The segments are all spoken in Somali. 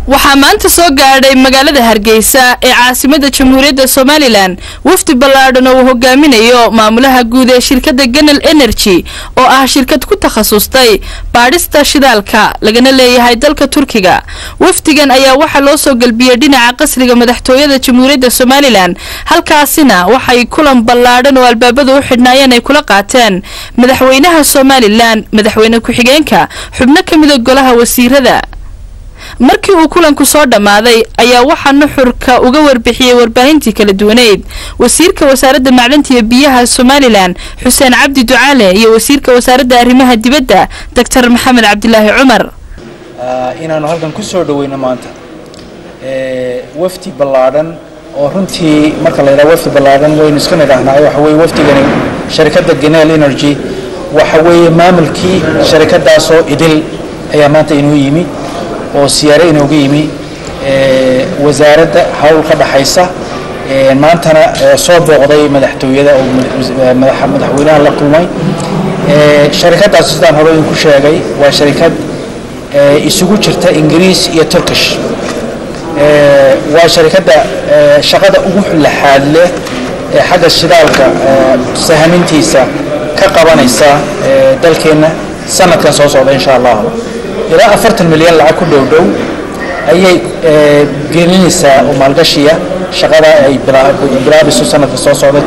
waxaa maanta soo gaadhay magaalada hargeysa ee caasimada jamhuuriyadda somalilan wafdi ballaadhan oo uu hogaaminayo maamulaha guud ee shirkadda ganal energy oo ah shirkad ku takhasustay baadhista shidaalka lagana leeyahay dalka turkiga wafdigan ayaa waxaa loo soo galbiyey dhinaca qasriga madaxtooyada jamhuuriyadda somalilan halkaasina waxay kulan ballaadhan oo albaabada u xidhnaayeen ay kula qaateen madaxweynaha somalilan madaxweyne ku-xigeenka xubno ka mida golaha wasiirada markii uu kulanku soo dhammaaday ayaa waxaa nuxurka uga warbixiyey warbaahintii kala duwaneyd wasiirka wasaaradda macdanta iyo biyaha somalilan xuseen cabdi ducaale iyo wasiirka wasaaradda arrimaha dibadda doctor maxamed cabdilaahi cumar inaanu halkan ku soo dhaweyno maanta wafdi ballaadhan oo runtii marka la yidhaha wafdi ballaadhan waynu iska nidhaahnaa waxa weye wafdigani sharikadda ganel energy waxa weeye maamulkii sharikadaasoo idil ayaa maanta inuu yimi oo siyaare inooga yimi wasaaradda hawl ka dhaxaysa maantana soo booqday madaxtooyada oo madaxweynaha la kulmay sharikadaas sidaan hore idinku sheegay waa sharikad isugu jirta ingiriis iyo turkish waa sharikadda shaqada ugu laxaad leh ee xagga shidaalka sahamintiisa ka qabanaysa dalkeenna sanadkan soo socda insha allah ilaa afartan milyan lacag ku dhow dhow ayay gelinaysaa oo maalgashiya shaqada ay bilaabayso sanadka soo socda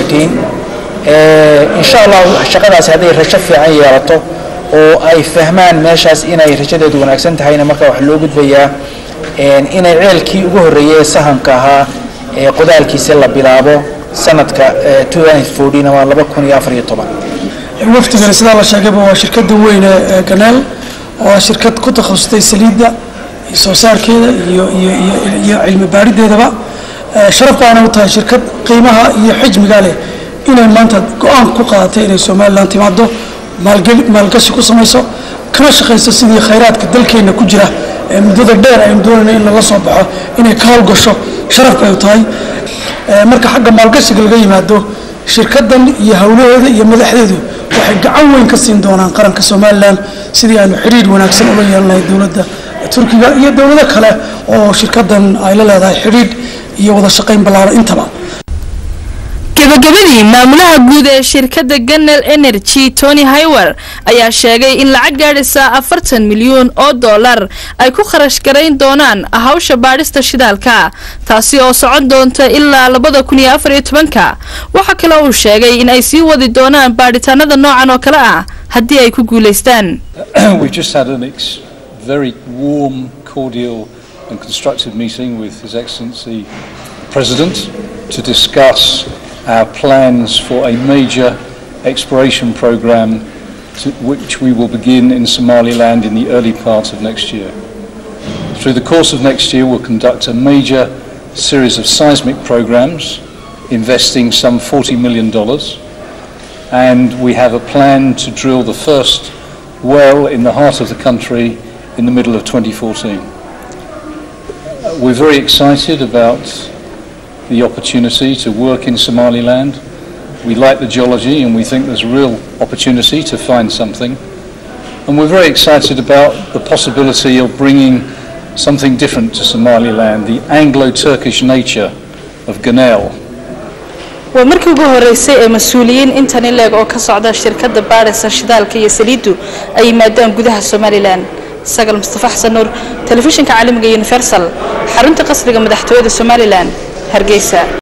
insha allah shaqadaasi hadday rajo fiican yeelato oo ay fahmaan meeshaas inay rajadeedu wanaagsan tahayna marka wax loo gudbayaa inay ceelkii ugu horreeyay ee sahanka ahaa ee qodaalkiisa la bilaabo sanadka ama laba kun iyo afar iyo toban wafdigani sidaa la sheegayba waa shirkada weyn ee ganeel oo ah shirkad ku takhasustay saliidda iyo soo saarkeeda iyo iyo cilmi baarideedaba sharaf baana u tahay shirkad qiimaha iyo xijmiga leh inay maanta go-aan ku qaadatay inay somalilan timaado maalgashi ku samayso kana shaqayso sidii khayraadka dalkeenna ku jira ee muddada dheer aynu doonayna in laga soo baxo inay ka howlgasho sharaf bay u tahay marka xagga maalgashiga laga yimaado shirkadan iyo howlaheeda iyo madaxdeedu waxay gacan weyn ka siin doonaan qaranka somalilan sidii aanu xidhiir wanaagsan ula yeelanahay dowladda turkiga iyo dowlado kale oo shirkadan ay la leedahay xidhiidh iyo wada shaqayn ballaaran intaba gabagabadii maamulaha guud ee shirkadda ganel energy tony hiwer ayaa sheegay in lacag gaadhaysa afartan milyuun oo dollar ay ku kharash garayn doonaan hawsha baadhista shidaalka taasi oo socon doonta ilaa labada kun iyo afar iyo tobanka waxaa kale uu sheegay in ay sii wadi doonaan baadhitaanada noocan oo kale ah haddii ay ku guulaystaan our plans for a major exploration program to, which we will begin in Somaliland in the early part of next year. Through the course of next year, we'll conduct a major series of seismic programs investing some $40 million. And we have a plan to drill the first well in the heart of the country in the middle of 2014. We're very excited about the opportunity to work in Somaliland. We like the geology and we think there's a real opportunity to find something. And we're very excited about the possibility of bringing something different to Somaliland, the Anglo-Turkish nature of Ganel. waa markii ugu horeysay ee mas-uuliyiin intan ileeg oo ka socda shirkadda baadhaysa shidaalka iyo saliiddu ay yimaadaan gudaha somalilan sagal mustafa xasan nuur telefishinka caalamiga universal xarunta qasriga madaxtooyada somalilan hargeysa